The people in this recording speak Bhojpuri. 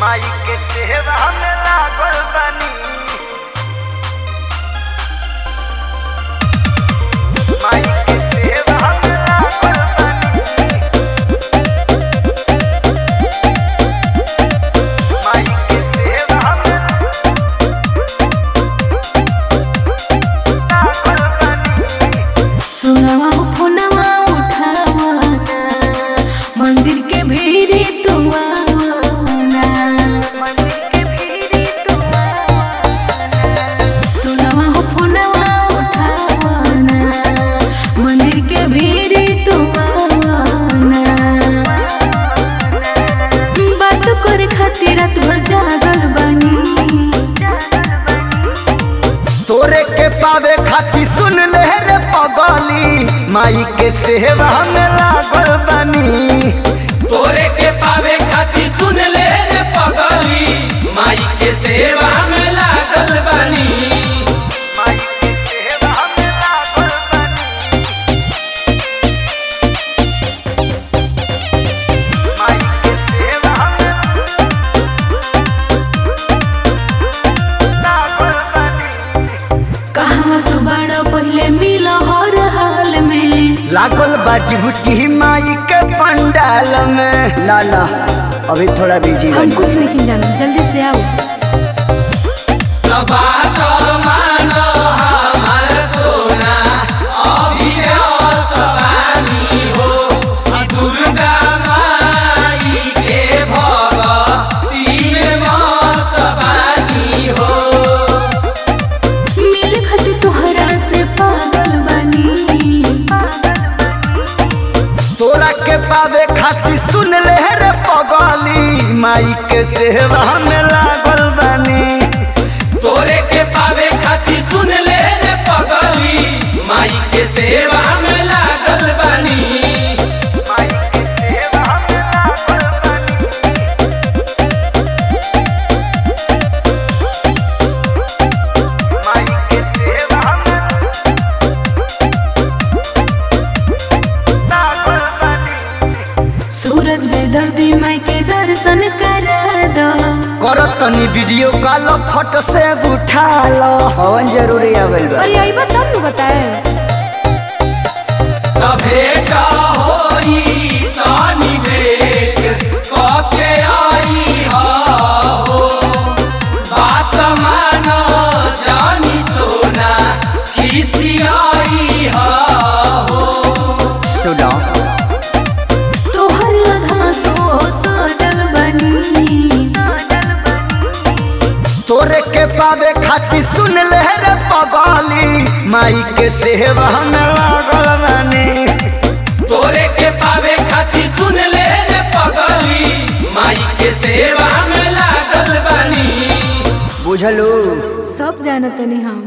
माई के सेवा में लागल बानी माई के सेवा में लागल बानी माई के सेवा में लागल बानी सुनवा फोनवा उठावाना मंदिर के भीड़ी तुआवाना मंदिर के भीड़ी सुनवा फोनवा उठावाना मंदिर के भीड़ी तुआवाना बात करे खातिर रात भर जागल बानी तोरे के पावे खाती सुन ले रे पगली माई के सेवा में लागल बानी तोरे के पावे खातिर सुन ले रे पगली माई के सेवा में लागल बानी माई के सेवा में लागल बानी माई के सेवा में लागल बानी कहाँ तू बड़ा पहले मिलो हर हाल में लागल बा डिभूटी माई के पंडाल में ना ना अभी थोड़ा बिजी हम कुछ नहीं जानो जल्दी से आओ बात मानो हमार सोना अभी व्यस्त बानी हो दुर्गा माई के भगती में मस्त बानी हो मिल खत तोहरा से पागल बनी तोरा के पावे खाती सुन ले रे पगली माई के सेवा में लागल बानी तोरे के पावे खातिर सुन ले रे पगली माई के सेवा में लागल बानी माई के सेवा में लागल बानी माई के सेवा में लागल बानी सूरज बेदर्दी माई के दर्शन करा दो करत तनी वीडियो कॉल फोटो से उठा लो हवन जरूरी आवेल बा अरे आई बात तब बताए त भेट होई तानी भेट कके आई हो बात मान जानी सोना खिसी आई हो सुनो तोहर लधा सो सजल बनी तोरे के पावे खाती सुन ले रे पगली माई के सेवा में लागल बानी तोरे के पावे खातिर सुन ले रे पगली माई के सेवा में लागल बानी बुझलू सब जानत नहीं हम